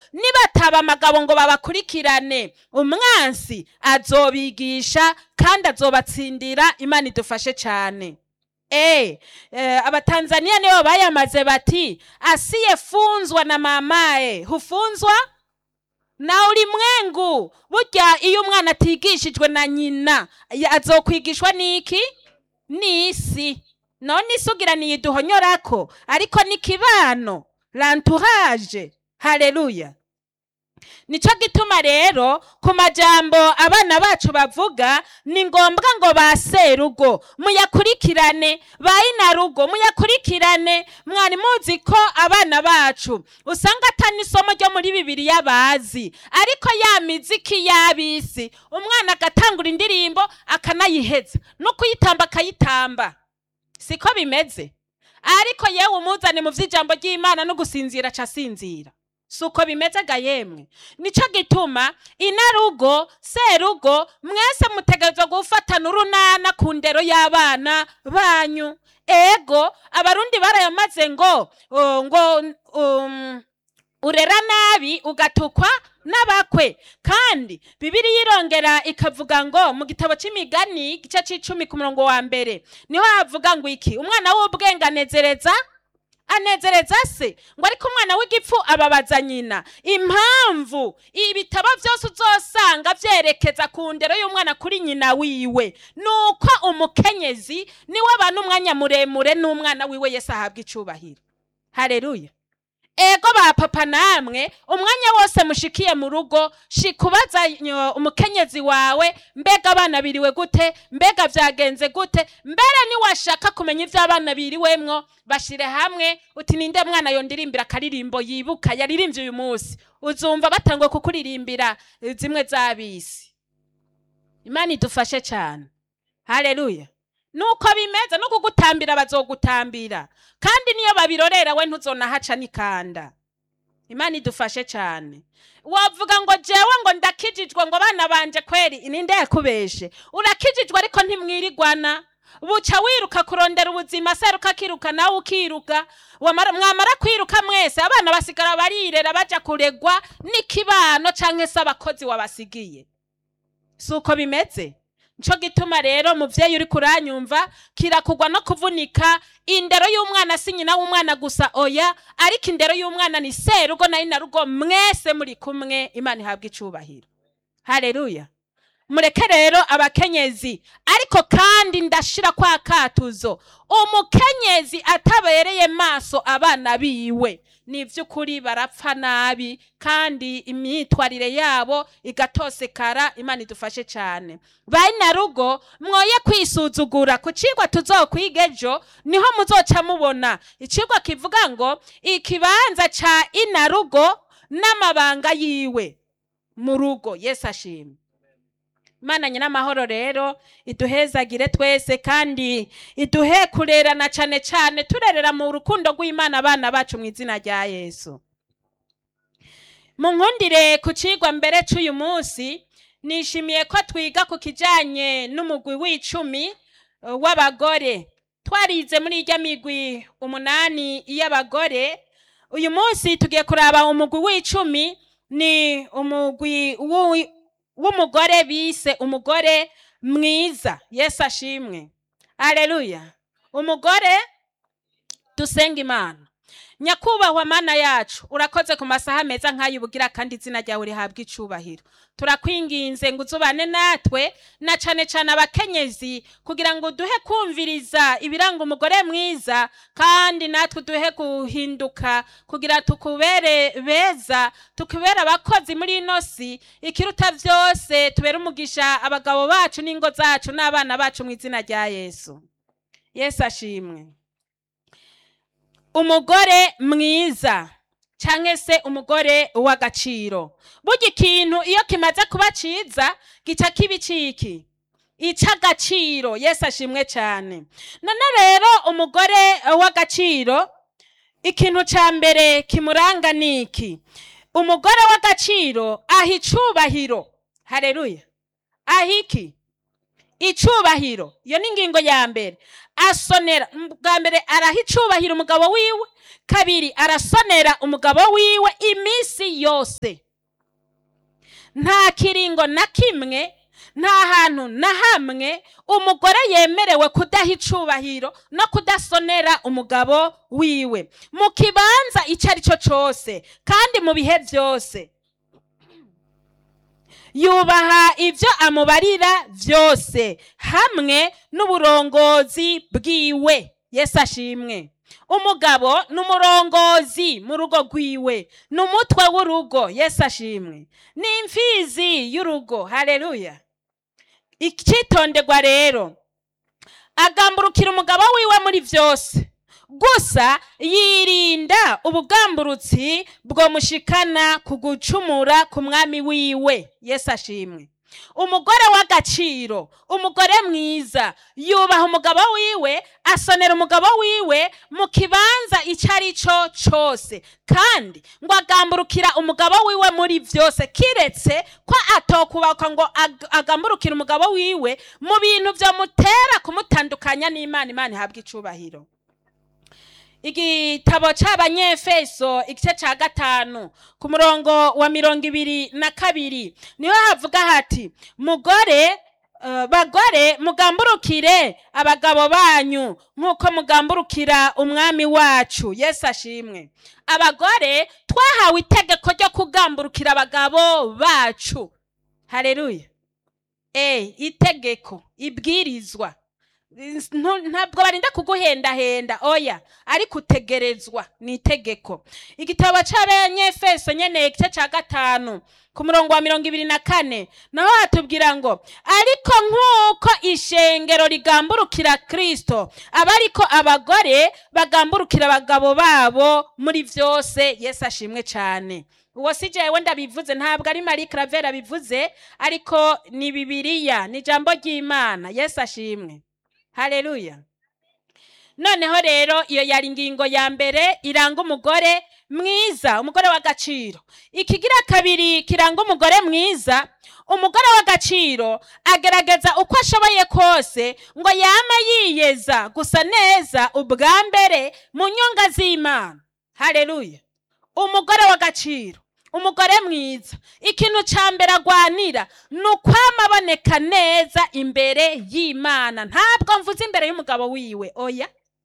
nibataba amagabo ngo babakurikirane umwansi azobigisha kandi azobatsindira imana idufashe cyane Eh, eh, abatanzania nibo bayamaze bati asiyefunzwa na mamaye hufunzwa na ulimwengu burya iyo umwana atigishijwe na nyina ya- azokwigishwa n'iki n'isi none isi ugira niyiduhonyorako ariko ni kibano lantourage haleluya nico gituma rero ku majambo abana bacu bavuga ni ngombwa ngo ba serugo muyakurikirane ba inarugo muyakurikirane mwari muzi ko abana bacu usanga atani isomo ryo muri bibiliya bazi ariko ya miziki y'abisi umwana agatangura indirimbo akanayiheza no kuyitamba akayitamba siko bimeze ariko yewe umuzane mu vy'ijambo ry'imana no gusinzira ca sinzira si uko bimeze ga yemwe nico gituma inarugo serugo mwese mutegerezwa gufatana urunana ku ndero y'abana banyu ego abarundi barayamaze ngo uh, ngo um, urera nabi ugatukwa n'abakwe kandi bibiriya irongera ikavuga ngo mu gitabo c'imigani igice c'icumi ku murongo wa mbere niho havuga ngo iki umwana w'ubwenge anezereza anezereza se ngo ariko umwana w'igipfu ababaza nyina impamvu ibitabo byose uzosanga vyerekeza ku ndero y'umwana kuri nyina wiwe nuko umukenyezi niwe abana umwanya muremure n'umwana wiwe yesu ahabwa icubahiro haleluya ego ba papa namwe umwanya wose mushikiye mu rugo shikubaza nyo- umukenyezi wawe mbega abana biriwe gute mbega vyagenze gute mbere niwashaka kumenya ivyo abana biriwemwo bashire hamwe uti ninde mwana yondirimbira akaririmbo yibuka yaririmbye uyu munsi uzumva batangwe kukuririmbira eh, zimwe z'abisi imana idufashe cyane haleluya nuko bimeze no kugutambira bazogutambira kandi niyo babirorera we ntuzonahaca n'ikanda imana idufashe cyane wavuga ngo jewe ngo ndakijijwe ngo bana banje kweri ninde yakubeshe urakijijwe ariko ntimwirigwana buca wiruka kurondera ubuzima seruka akiruka nawe ukiruka Wamara- mwamara kwiruka mwese abana basigara barirera baja kuregwa n'ikibano canke se abakozi wabasigiye si uko bimeze nico gituma rero muvyeyi uri kuranyumva kirakugwa no kuvunika indero y'umwana si nyina w'umwana gusa oya ariko indero y'umwana ni serugo na inarugo mwese muri kumwe imana ihabwa icubahiro haleluya mureke rero abakenyezi ariko kandi ndashira kwa katuzo umukenyezi atabereye maso abana biwe ni ivy'ukuri barapfa nabi kandi imyitwarire yabo igatosekara imana idufashe cyane rugo mwoye kwisuzugura ku cigwa tuzokwiga ejo niho muzoca mubona icigwa kivuga ngo ikibanza ca inarugo n'amabanga yiwe mu rugo yesu ashimwe imana nyin'amahoro rero iduhezagire twese kandi iduhe kurerana cane cane turerera mu rukundo rw'imana abana bacu mu izina rya yesu mu nkundire ku cigwa mbere c'uyu munsi nishimiye ko twiga ku kijanye n'umugwi w'icumi eh, w'abagore twarize muri irya migwi umunani y'abagore uyu munsi tugiye kuraba umugwi w'icumi ni umugwi w'u- w'umugore bise umugore mwiza yesu ashimwe aleluya umugore dusenga imana nyakubahwa mana yacu urakoze ku masaha meza nk'ayo ubugira kandi izina ryawe rihabwa icubahiro turakwinginze ngo uzubane natwe na cane cane abakenyezi kugira ngo duhe kumviriza ibiranga umugore mwiza kandi natwe duhe guhinduka kugira tukubere beza tukubere abakozi muri ino si ikiruta vyose tubere umugisha abagabo bacu n'ingo zacu n'abana bacu mu izina rya yesu yesu ashimwe umugore mwiza canke se umugore w'agaciro burya ikintu iyo kimaze kuba ciza gica kiba iciki ic'agaciro yesu ashimwe cane none rero umugore w'agaciro ikintu ca mbere kimuranga ni iki umugore w'agaciro aha icubahiro hareruya aha iki icubahiro iyo ni ingingo ya mbere asonera bwa mbere araha icubahiro umugabo wiwe kabiri arasonera umugabo wiwe iminsi yose nta kiringo na kimwe nta hantu na hamwe umugore yemerewe kudaha icubahiro no kudasonera umugabo wiwe mu kibanza icyo ari cyo cyose kandi mu bihe byose yubaha ibyo amubarira byose hamwe n'uburongozi bwiwe yesu ashimwe umugabo ni umurongozi mu rugo rwiwe ni umutwe w'urugo yesu ashimwe ni imfizi y'urugo hareruya icyitonderwa rero agamburukira umugabo wiwe muri byose gusa yirinda ubugamburutsi bwomushikana ku gucumura ku mwami wiwe yesu ashimwe umugore w'agaciro umugore mwiza yubaha umugabo wiwe asonera umugabo wiwe mu kibanza icyo ari cyo cyose kandi ngo agamburukira umugabo wiwe muri byose kiretse ko atokubakwa ngo ag- agamburukire umugabo wiwe mu bintu byamutera kumutandukanya n'imana imana ihabwa icubahiro igitabo c'abanyefeso igice ca gatanu ku murongo wa mirongo ibiri na kabiri niho havuga hati mugore eh, bagore mugamburukire abagabo banyu nk'uko mugamburukira umwami wacu yesu ashimwe abagore twahawe itegeko ryo kugamburukira abagabo bacu hareruya e itegeko ibwirizwa Ntu- ntabwo barinda kuguhendahenda oya ariko utegerezwa ni itegeko igitabo c'abanyefeso nyene igice ca gatanu ku murongo wa mirongo ibiri na kane naho hatubwira ngo ariko nk'uko ishengero rigamburukira kristo aba ariko abagore bagamburukira abagabo babo muri vyose yesu ashimwe cane uwo si jewe ndabivuze ntabwo ari marie claver abivuze ariko ni bibiliya ni ijambo ry'imana yesu ashimwe haleluya noneho rero iyo yari ingingo ya mbere iranga umugore mwiza umugore w'agaciro ikigira kabiri kiranga umugore mwiza umugore w'agaciro agerageza uko ashoboye kose ngo yame yiyeza gusa neza ubwa mbere mu nyonga z'imana haleluya umugore w'agaciro umugore mwiza ikintu cya mbere agwanira ni ukwama aboneka neza imbere y'imana ntabwo mvuze imbere y'umugabo wiwe oya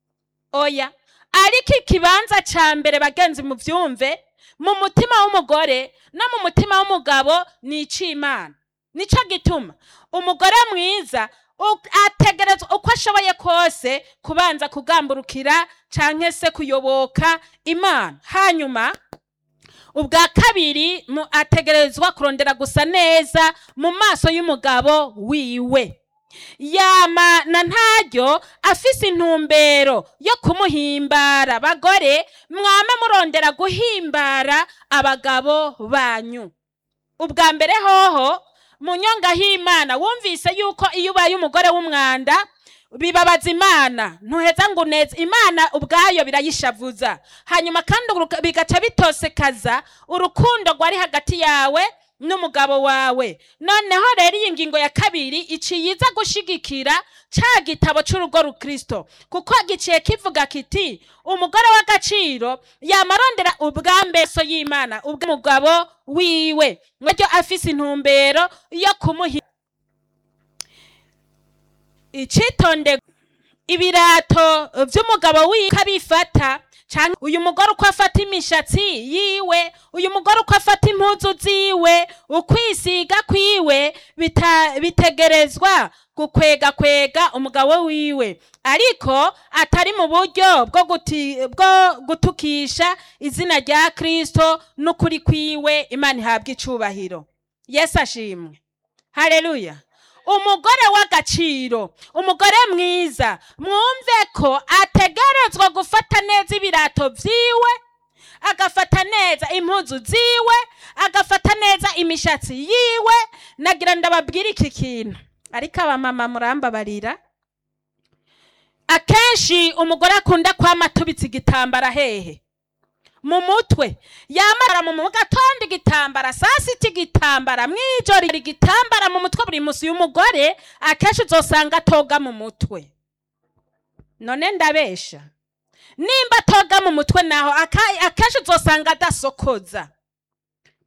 oya ariko ikibanza cya mbere bagenzi mu byumve mu mutima w'umugore no mu mutima w'umugabo ni icy'imana nicyo gituma umugore mwiza u- ategerezwa uko ashoboye kose kubanza kugamburukira cyangwa se kuyoboka imana hanyuma ubwa kabiri mu- ategerezwa kurondera gusa neza mu maso y'umugabo wiwe yama na ntaryo afise intumbero yo kumuhimbara bagore mwame murondera guhimbara abagabo banyu ubwa mbere hoho mu nyonga h'imana wumvise yuko iyo ubaye umugore w'umwanda bibabaza imana ntuheza ngo uneze imana ubwayo birayishavuza hanyuma kandi uruka- bigaca bitosekaza urukundo rwari hagati yawe n'umugabo wawe noneho rero iyi ngingo ya kabiri iciye iza gushigikira ca gitabo c'urugo rukristo kuko giciye kivuga kiti umugore w'agaciro yamarondera ubwa mbeso y'imana ubw'umugabo wiwe mwaryo afise intumbero yo kumuhi icitonde ibirato vy'umugabo wiwe kabifata canke uyu mugore uko afata imishatsi yiwe uyu mugore uko afata impuzu ziwe ukwisiga kwiwe bita, bitegerezwa gukwega kwega umugabo wiwe ariko atari mu buryo bwo guti, bwo gutukisha izina rya kristo n'ukuri kwiwe imana ihabwa icubahiro yesu ashimwe haleluya umugore w'agaciro umugore mwiza mwumve ko ategerezwa gufata neza ibirato vyiwe agafata neza impuzu ziwe agafata neza imishatsi yiwe nagira ndababwira iki kintu ariko abamama murambabarira akenshi umugore akunda kwama atubitse igitambara hehe mu mutwe yamara mu mu gatondo igitambara saa sita igitambara mw'ijoro igitambara mu mutwe buri munsi uyu mugore akenshi uzosanga atoga mu mutwe none ndabesha nimba atoga mu mutwe naho aka- akenshi uzosanga adasokoza